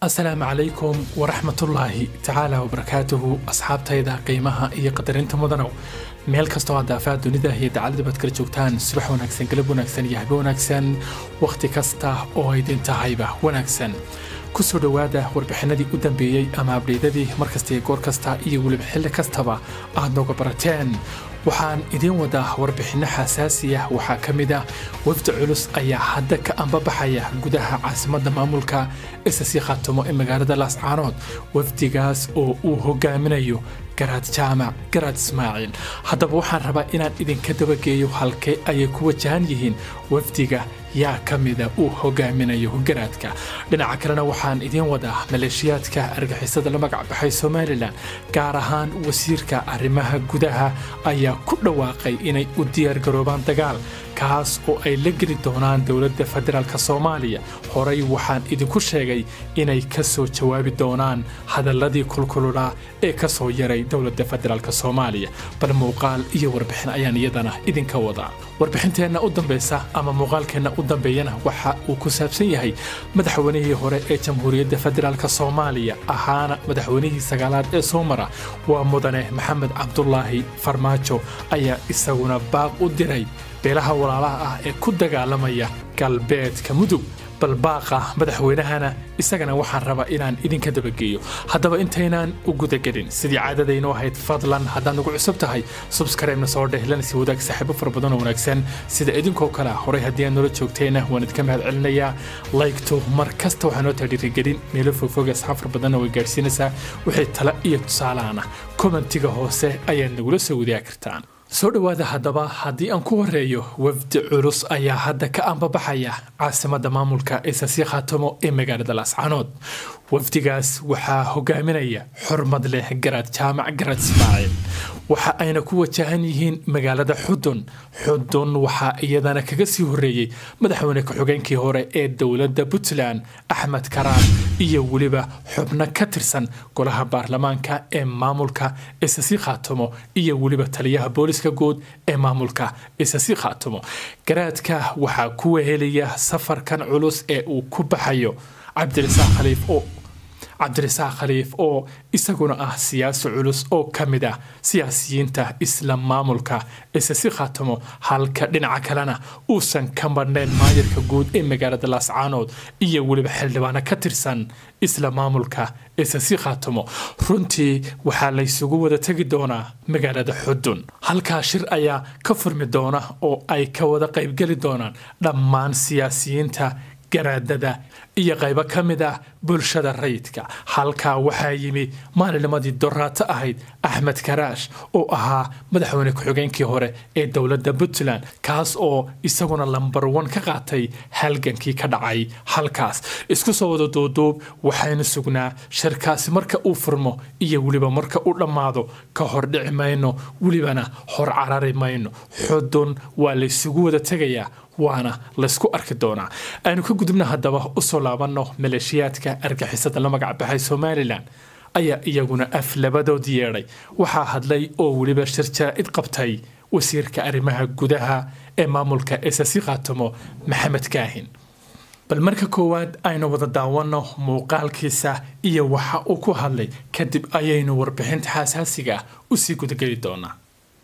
asalaamu calaykum waraxmatullaahi tacaala wabarakaatuhu asxaabtayda qiimaha iyo qadarinta mudanow meel kastoo aad daafaha dunida iyo dacalada baad kala joogtaan subax wanaagsan galab wanaagsan iyo habe wanaagsan wakhti kasta oo aydin tahayba wanaagsan kusoo dhowaada warbixinadii u dambeeyey ama abdheydadii markasta iyo goor kasta iyo weliba xilli kastaba aad nooga barateen waxaan idiin wadaa warbixinno xasaasi ah waxaa ka mid ah wafdi culus ayaa hadda ka ambabaxaya gudaha caasimadda maamulka isasii khaatumo ee magaalada laascaanood wafdigaas oo uu hogaaminayo garaad jaamac garaad ismaaciil haddaba waxaan rabaa inaan idinka dabageeyo halkee ayay ku wajahan yihiin wafdiga yaa ka mida uu hogaaminayo garaadka dhinaca kalena waxaan idiin wadaa maleeshiyaadka argixisada la magac baxay somalilan gaar ahaan wasiirka arrimaha gudaha ayaa ku dhawaaqay inay u diyaargaroobaan dagaal kaas oo ay la geli doonaan dowladda federaalk soomaaliya horey waxaan idinku sheegay inay ka soo jawaabi doonaan hadalladii kulkululaa ee ka soo yaray dowladda federaalk soomaaliya bal muuqaal iyo warbixin ayaan iyadana idinka wadaa warbixinteenna u dambaysa ama muuqaalkeenna u dambeeyana waxa uu ku saabsan yahay madaxweynihii hore ee jamhuuriyadda federaalk soomaaliya ahaana madaxweynihii sagaalaad ee soo mara waa mudane maxamed cabdulaahi farmaajo ayaa isaguna baaq u diray beelaha walaalaha ah ee ku dagaalamaya galbeedka mudug bal baaqa madaxweynahana isagana waxaan rabaa inaan idinka dabageeyo haddaba intaynaan u gudagelin sidii caadadaynu ahayd fadlan haddaad nagu cusub tahay subskaribna soo dheh lana sii wadaag saaxiibo fara badan oo wanaagsan sida idinkoo kale horey haddii aad noola joogteenna waan idinka mahad celinayaa laygto mar kasta waxaa noo taha dhiirigelin meelo fogfog asxaab fara badanna way gaadhsiinaysaa wixii tala iyo tusaalaana kommentiga hoose ayaad nagula soo wadaagi kartaan soo dhowaada haddaba haddii aan ku horeeyo wafdi culus ayaa hadda ka ambabaxaya caasimadda maamulka isasii khaatamo ee magaalada laascaanood wafdigaas waxaa hogaaminaya xurmad leh garaad jaamac garaad ismaaciil waxa ayna ku wajahan yihiin magaalada xudun xudun waxaa iyadana kaga sii horeeyey madaxweyne ku-xigeenkii hore ee dowladda puntland axmed karaan iyo weliba xubno ka tirsan golaha baarlamaanka ee maamulka isasii khaatamo iyo weliba taliyaha booliska guud ee maamulka isasii khaatamo garaadka waxaa ku wehelaya safarkan culus ee uu ku baxayo cabdirasaaq khaliif oo cabdirasaaq khaliif oo isaguna ah siyaasi culus oo ka mid ah siyaasiyiinta isla maamulka isasi khaatamo halka dhinaca kalena uusan ka marnayn maayirka guud ee magaalada laascaanood iyo weliba xildhibaano ka tirsan isla maamulka isasi khaatamo runtii waxaa laysugu wada tegi doonaa magaalada xudun halkaa shir ayaa ka furmi doona oo ay ka wada qaybgeli doonaan dhammaan siyaasiyiinta garaadada iyo qaybo ka mid ah bulshada rayidka halkaa waxaa yimi maalinimadii doraato ahayd axmed karaash oo ahaa madaxweyne ku-xigeenkii hore ee dowladda puntland kaas oo isaguna lambar wan ka qaatay halgankii ka dhacay halkaas isku soo wada duuduub waxaynu sugnaa shirkaasi marka uu furmo iyo weliba marka uu dhammaado ka hor dhici mayno welibana hor carari mayno xudun waa laysugu wada tegayaa waana laysku arki doonaa aynu ka gudubna haddaba usoo laabanno maleeshiyaadka argixisada la magac baxay somalilan ayaa iyaguna af labadood yeedhay waxaa hadlay oo weliba shir jaraa'id qabtay wasiirka arrimaha gudaha ee maamulka esasi khaatamo maxamed kaahin bal marka koowaad aynu wada daawanno muuqaalkiisa iyo waxa uu ku hadlay kadib ayaynu warbixinta xasaasiga ah usii gudageli doonaa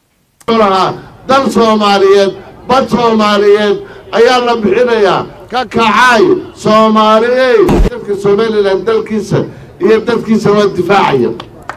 dal soomaaliyeed bad soomaaliyeed ayaa la bixinayaa ka kacaay soomaaliyey dalka somalilan dalkiisa iyo dadkiisa waa difaacaya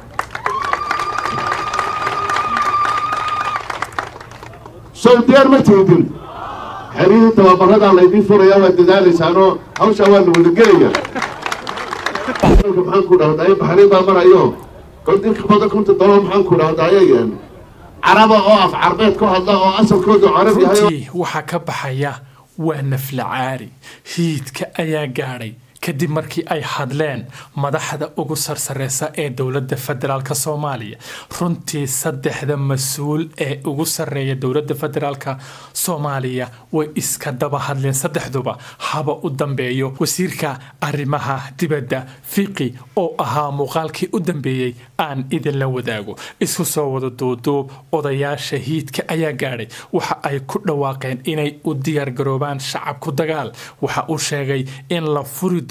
sowdiyaar ma tiidin xerihii tababaradaa laydiin furayaa waa dadaalaysaanoo hawshaa waa la wadagelaya maxaan ku dhahday baxriin baa marayo koldinka badan kunta dolar maxaan ku dhahdaayayeen caraba oo af carbeed ku hadla oo asalkoodu carab yahay runtii waxaa ka baxaya waa nafla caari hiidka ayaa gaadhay kadib markii ay hadleen madaxda ugu sarsareysa ee dowladda federaalk soomaaliya runtii saddexda mas-uul ee ugu sarreeya dowladda federaalk soomaaliya way iska daba hadleen saddexduba haba u dambeeyo wasiirka arrimaha dibadda fiqi oo ahaa muuqaalkii u dambeeyey aan idinla wadaago isku soo wada duuduub odayaasha hiidka ayaa gaadhay waxa ay ku dhawaaqeen inay u diyaargaroobaan shacabku dagaal waxa uu sheegay in la furi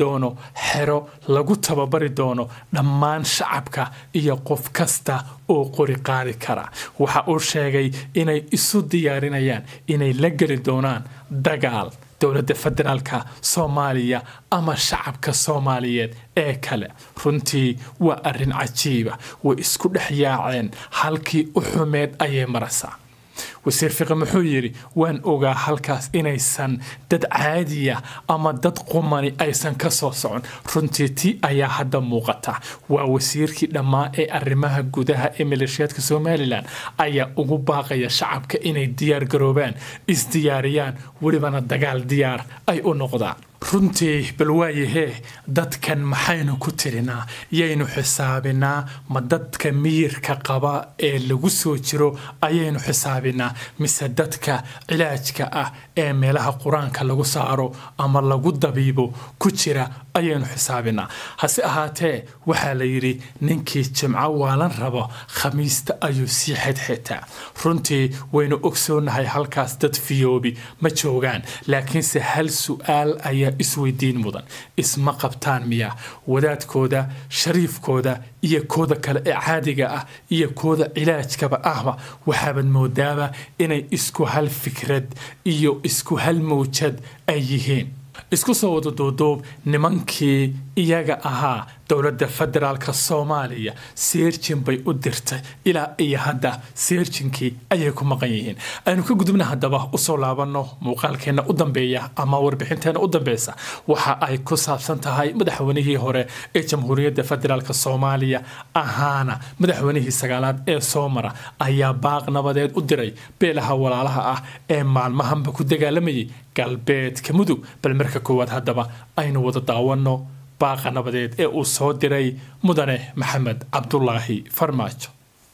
doono xero lagu tababari doono dhammaan shacabka iyo qof kasta oo qori qaadi kara waxa uu sheegay inay isu diyaarinayaan inay la geli doonaan dagaal dowladda federaalka soomaaliya ama shacabka soomaaliyeed ee kale runtii waa arrin cajiiba way isku dhex yaaceen halkii u xumeed ayay maraysaa wasiir fiqi muxuu yidhi waan ogaa halkaas inaysan dad caadiya ama dad qumani aysan ka soo socon runtii ti ayaa hadda muuqata waa wasiirkii dhammaa ee arrimaha gudaha ee maleeshiyaadka somalilan ayaa ugu baaqaya shacabka inay diyaar garoobaan isdiyaariyaan welibana dagaal diyaar ay u noqdaan runtii bal waayahee dadkan maxaynu ku tirinaa yaynu xisaabinaa ma dadka miyirka qaba ee lagu soo jiro ayaynu xisaabinaa mise dadka cilaajka ah ee meelaha qur-aanka lagu saaro ama lagu dabiibo ku jira ayaynu xisaabinaa hase ahaatee waxaa la yidhi ninkii jimco waalan rabo khamiista ayuu sii xedxetaa runtii waynu ogsoonahay halkaas dad fiyoobi ma joogaan laakiinse hal su-aal ayaa isweydiin mudan isma qabtaan miya wadaadkooda shariifkooda iyo kooda kale ee caadiga ah iyo kooda cilaajkaba ahba waxaabad moodaaba inay isku hal fikrad iyo isku hal mawjad ay yihiin isku soo wada duuduub nimankii iyaga ahaa dowladda federaalka soomaaliya seerjin bay u dirtay ilaa iyo hadda seerjinkii ayay ku maqan yihiin aynu ka gudubna haddaba usoo laabanno muuqaalkeenna u dambeeya ama warbixinteenna u dambeysa waxa ay ku saabsan tahay madaxweynihii hore ee jamhuuriyadda federaalk soomaaliya ahaana madaxweynihii sagaalaad ee soo mara ayaa baaq nabadeed u diray beelaha walaalaha ah ee maalmahanba ku dagaalamayay galbeedka mudug bal marka koowaad haddaba aynu wada daawanno baaqa nabadeed ee uu soo diray mudane maxamed cabdulaahi farmaajo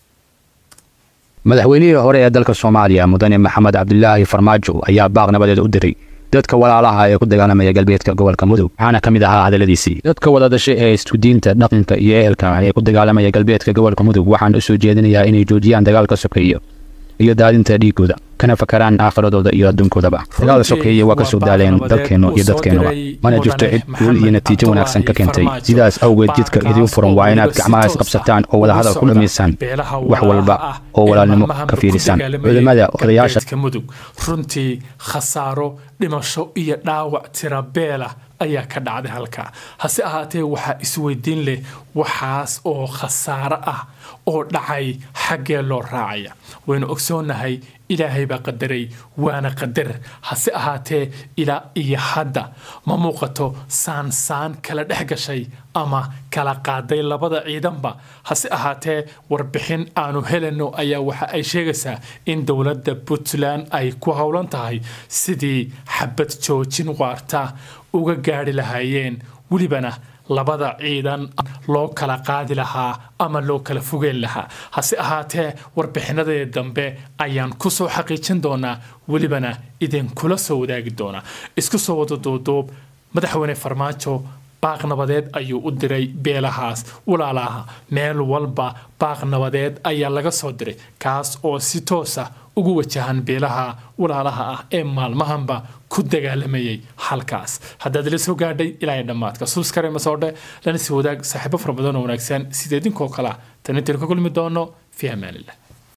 madaxweynihii hore ee dalka soomaaliya mudane maxamed cabdilaahi farmaajo ayaa baaq nabadeed u diray dadka walaalaha ee ku dagaalamaya galbeedka gobolka mudug waxaana ka mid ahaa hadalladiisii dadka wada dhashay ee iskudiinta dhaqanka iyo ehelka ee ku dagaalamaya galbeedka gobolka mudug waxaan u soo jeedinayaa inay joojiyaan dagaalka sokeeyo iyo daadinta dhiigooda kana fakaraan aakhiradooda iyo adduunkoodaba dagaal sokeeye waa ka soo daaleen dalkeennu iyo dadkeennuba mana jirto cid guul iyo natiijo wanaagsan ka keentay sidaas awgeed jidka idiin furan waa inaad gacmaha isqabsataan oo wadahadal ku dhammaysaan wax walba oo walaalnimo ka fiirisaan culimmada odayaasha mudug runtii khasaaro dhimasho iyo dhaawac tira beela ayaa ka dhacday halkaa hase ahaatee waxaa isweydiin leh waxaas oo khasaaro ah oo dhacay xaggee loo raacaya waynu ogsoonnahay ilaahay baa qadaray waana qadar hase ahaatee ilaa iyo hadda ma muuqato saansaan kala dhex gashay ama kala qaaday labada ciidanba hase ahaatee warbixin aanu helayno ayaa waxa ay sheegaysaa in dowladda puntland ay ku howlan tahay sidii xabad joojin waarta uga gaari lahaayeen welibana labada ciidan loo kala qaadi lahaa ama loo kala fogeen lahaa hase ahaatee warbixinadee dambe ayaan ku soo xaqiijin doonaa welibana idinkula soo wadaagi doonaa isku soo wada duuduub madaxweyne farmaajo baaq nabadeed ayuu u diray beelahaas walaalaha meel walba baaq nabadeed ayaa laga soo diray kaas oo si toosa ugu wajahan beelaha walaalaha ah ee maalmahanba ku dagaalamayay halkaas haddaad la soo gaadhay ilaa dhammaadka subskare masoodhe lana sii wadaag saaxiibo fara badan oo wanaagsan sida idinkoo kale tan intaynu ka kulmi doono fi amaanillah